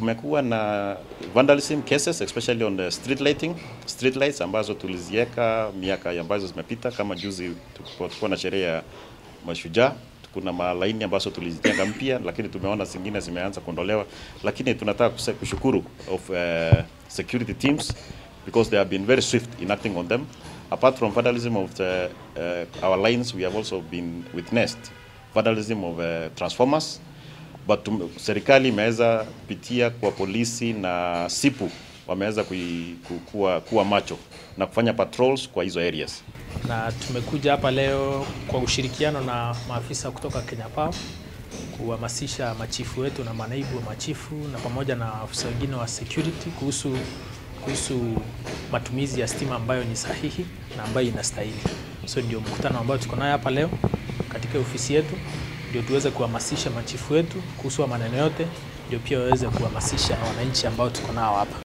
kumekuwa na vandalism cases especially on the street lighting, street lights ambazo tuliziweka miaka ambazo zimepita, kama juzi tulikuwa na sherehe ya mashujaa kuna malaini ambazo tulizijenga mpya, lakini tumeona zingine zimeanza kuondolewa, lakini tunataka kushukuru of uh, security teams because they have been very swift in acting on them. Apart from vandalism of the, uh, our lines, we have also been witnessed vandalism of uh, transformers but tum, serikali imeweza kupitia kwa polisi na sipu wameweza kuwa, kuwa macho na kufanya patrols kwa hizo areas na tumekuja hapa leo kwa ushirikiano na maafisa kutoka Kenya Power kuhamasisha machifu wetu na manaibu wa machifu na pamoja na afisa wengine wa security kuhusu, kuhusu matumizi ya stima ambayo ni sahihi na ambayo inastahili. So ndio mkutano ambao tuko nayo hapa leo katika ofisi yetu, ndio tuweze kuhamasisha machifu wetu kuhusu maneno yote, ndio pia waweze kuhamasisha wananchi ambao tuko nao hapa.